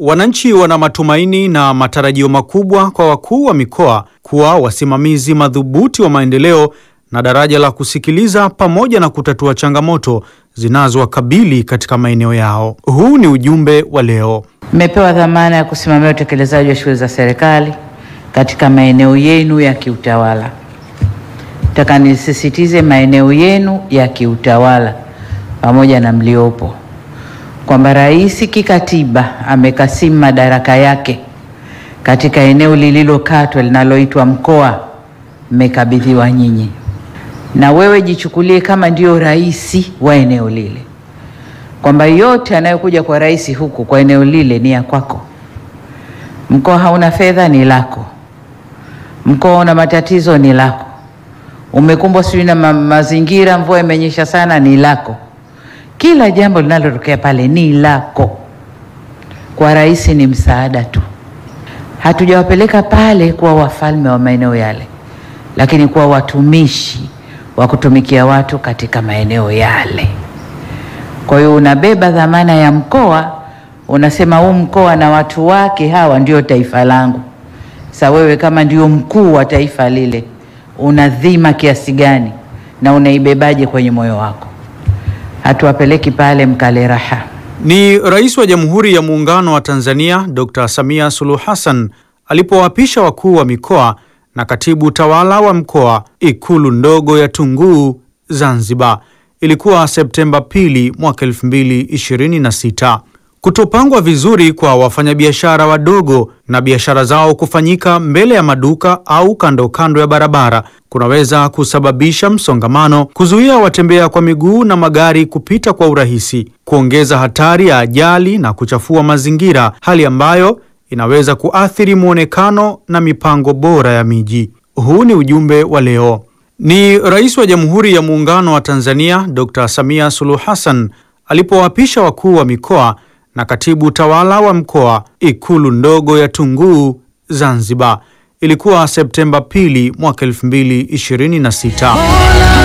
Wananchi wana matumaini na matarajio makubwa kwa wakuu wa mikoa kuwa wasimamizi madhubuti wa maendeleo na daraja la kusikiliza pamoja na kutatua changamoto zinazowakabili katika maeneo yao. Huu ni ujumbe wa leo. Mmepewa dhamana ya kusimamia utekelezaji wa shughuli za serikali katika maeneo yenu ya kiutawala. Nataka nisisitize maeneo yenu ya kiutawala pamoja na mliopo, kwamba rais kikatiba amekasimu madaraka yake katika eneo lililokatwa linaloitwa mkoa, mmekabidhiwa nyinyi, na wewe jichukulie kama ndio rais wa eneo lile, kwamba yote anayokuja kwa rais huku kwa eneo lile ni ya kwako. Mkoa hauna fedha, ni lako. Mkoa una matatizo, ni lako. Umekumbwa sijui na ma mazingira, mvua imenyesha sana, ni lako. Kila jambo linalotokea pale ni lako. Kwa rais ni msaada tu. Hatujawapeleka pale kuwa wafalme wa maeneo yale, lakini kuwa watumishi wa kutumikia watu katika maeneo yale. Kwa hiyo unabeba dhamana ya mkoa, unasema huu mkoa na watu wake hawa ndio taifa langu. Sasa wewe kama ndio mkuu wa taifa lile, una dhima kiasi gani na unaibebaje kwenye moyo wako? Hatuwapeleki pale mkale raha. Ni Rais wa Jamhuri ya Muungano wa Tanzania Dr. Samia Suluhu Hassan alipowaapisha wakuu wa mikoa na katibu tawala wa mkoa Ikulu ndogo ya Tunguu, Zanzibar. Ilikuwa Septemba pili mwaka 2026. Kutopangwa vizuri kwa wafanyabiashara wadogo na biashara zao kufanyika mbele ya maduka au kando kando ya barabara kunaweza kusababisha msongamano, kuzuia watembea kwa miguu na magari kupita kwa urahisi, kuongeza hatari ya ajali na kuchafua mazingira, hali ambayo inaweza kuathiri muonekano na mipango bora ya miji. Huu ni ujumbe wa leo. Ni Rais wa Jamhuri ya Muungano wa Tanzania Dr. Samia Suluhu Hassan alipowaapisha wakuu wa mikoa na katibu tawala wa mkoa Ikulu ndogo ya Tunguu, Zanzibar. Ilikuwa Septemba pili mwaka 2026.